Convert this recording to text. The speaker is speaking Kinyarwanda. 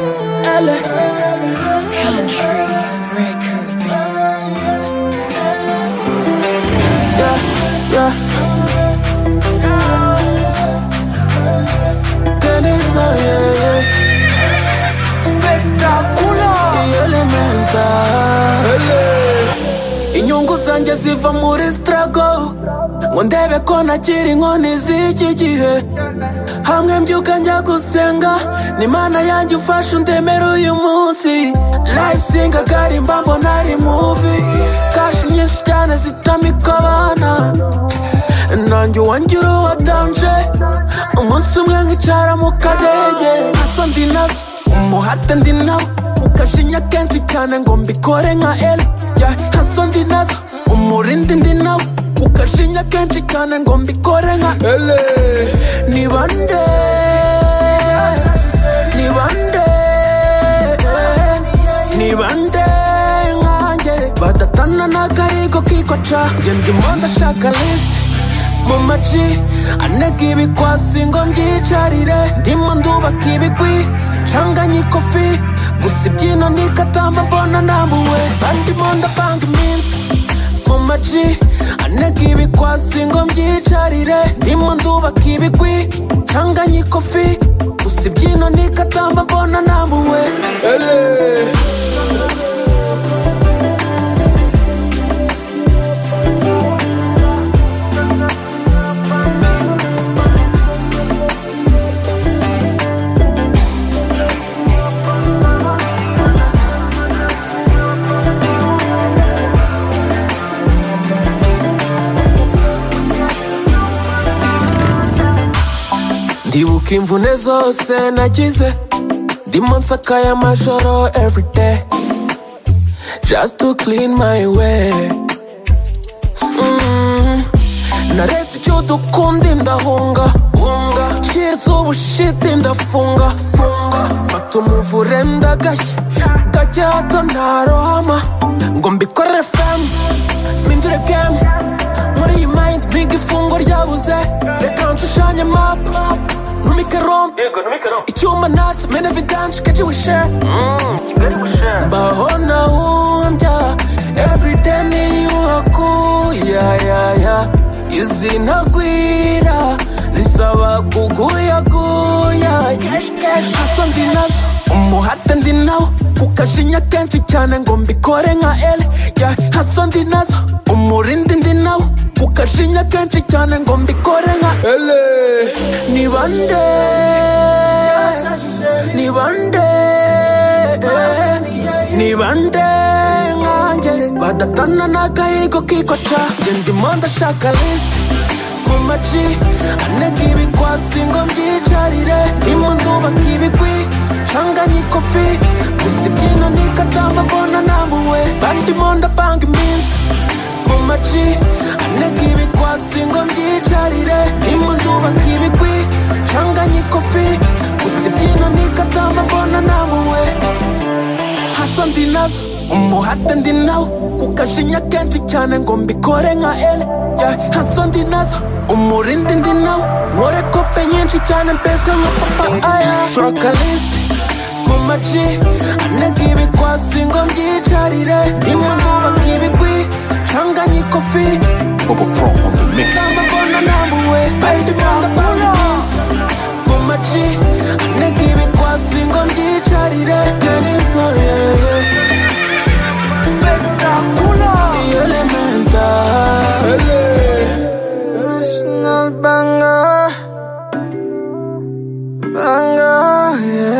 Island. Country Records. Yeah, yeah. Denisa, yeah, yeah. Spectacular. Iyi Elemental. inyungu zanjye ziva muri struggle ngo ndebe ko nakiri inkoni z'iki gihe hamwe mbyuka njya gusenga ni imana yanjye ufashe undemere uyu munsi life singa garimba mbona ari movie cash nyinshi cyane zitamika abana nanjye uwangira uwadanje umunsi umwe nkicara mu kadege nazo ndi nazo umuhate ndi nawo ukajinya kenshi cyane ngo mbikore nka el ya nazo ndi nazo umurindi ndi nawo ukajinya kenshi cyane ngo mbikore nka el ni bande ni bande ni bande nkanjye badatana n'akarigo kikoca njye ndimo ndashaka lisite mu maci anega ibikwasi ngo mbyicarire ndimo ndubaka ibigwi ncanganye ikofi gusa ibyino nikatamba mbona namuwe bandimo ndapanga iminsi mu maci anega ibikwasi ngo mbyicarire ndimo ndubaka ibigwi ncanganye ikofi gusa ibyino nikatamba mbona namuwe Ele. ndibuka imvune zose nagize ndimo nsakaye amajoro everyday just to clean my way Mm. naretse icyo dukundi ndahunga hunga cheers ubushiti ndafunga funga fata umuvure ndagashya gake hato ntarohama ngo mbikorere femu mpindure gemu muri iyi mayindi mpiga ifungo ryabuze reka nshushanye mapu numike rompe icyuma nasi mene vidanshi keje wishare mbaho nahumbya everyday niyuhaku ya ya ya izi ntagwira zisaba kuguyaguya hasa ndi nazo umuhate ndi nawo kukajinya kenshi cyane ngo mbikore nka ele ya hasa ndi nazo umurindi ndi nawo kukajinya kenshi cyane ngo mbikore nka ele ni bande ni bande ni bande nkanjye badatana n'akayigo kikoca njye ndimo ndashaka lisite mu maci anega ibikwasi ngo mbyicarire ndimo ndubaka ibigwi ncanganye ikofi gusa ibyino nikatamba mbona namuwe bandimo ndapanga iminsi mu maci anega ibikwasi ngo mbyicarire ndimo ndubaka ibigwi ncanganye ikofi gusa ibyino nikatamba mbona namuwe hasa ndi nazo umuhate ndi nawo kukajinya kenshi cyane ngo mbikore nka ele ya hasa ndi nazo umurindi ndi nawo nkore kope nyinshi cyane mbeswe nka papa aya shaka lisiti mu maci anega ibikwasi ngo mbyicarire ndimo ndubaka ibigwi ncanganye ikofi Bubba Pro on the mix. kamba mbona namuwe Spiderman ndapanga iminsi mu maci anega ibikwasi ngo mbyicarire denisore yeah, yeah. espectacular y elemental. National banger, banger, yeah.